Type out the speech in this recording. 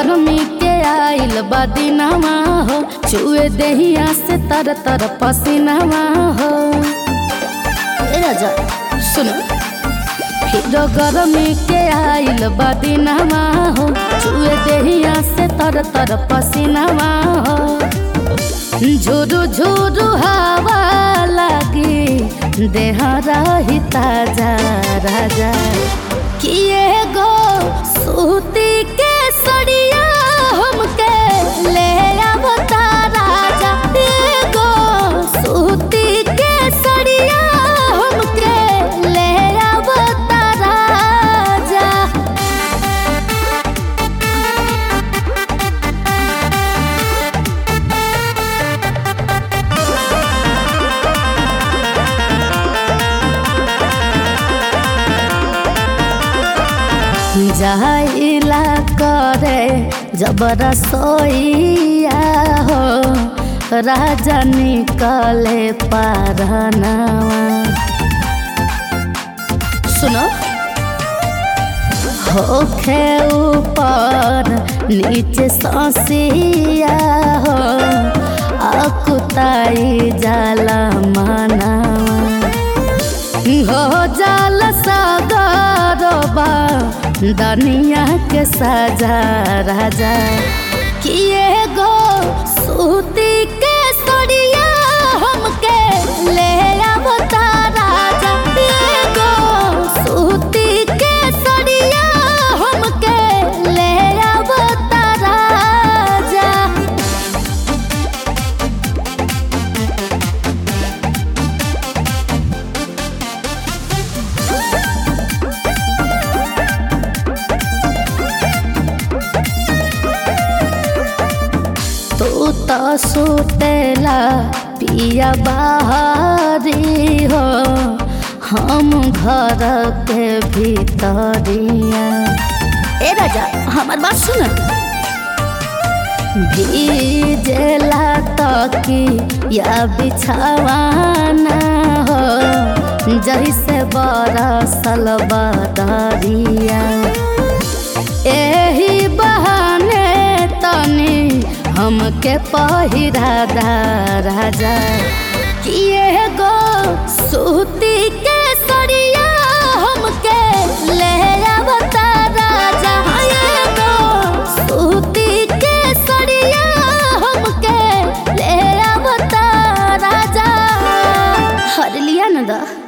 गरमी के आइल बदिनवा हो चुए देहिया से तर तर पसीनावा हो ए राजा सुनो फिर गरमी के आइल बदिनवा हो चुए देहिया से तर तर पसीनावा हो झुरु झुरु हवा लगी देह रही ताजा राजा किए गो सूती के सड़िया हमके ले आवता राजा किए गो सूती के सड़िया हमके ले आवता राजा जाइला करे जबर सोइया हो राजा निकले पारनावा सुनो होखे ऊपर नीचे ससिया हो अकुताई जाला मनावा हो जाल सागरबा दनिया के साजा राजा किए गो सूती के सड़िया हमके ले आवता राजा किए गो सूती के सड़िया हमके ले आवता राजा तू तो सुतेला पिया बाहरी हो हम घर के भीतरिया ए राजा हमार बात सुन भीजेला तकी या बिछावाना हो जैसे बरसल बदरिया एही बहाने तनी हमके पहिरा दा राजा किए गो सूती के सड़िया हमके ले आवता राजा किए गो सूती के सड़िया हमके ले आवता राजा हर लिया न दा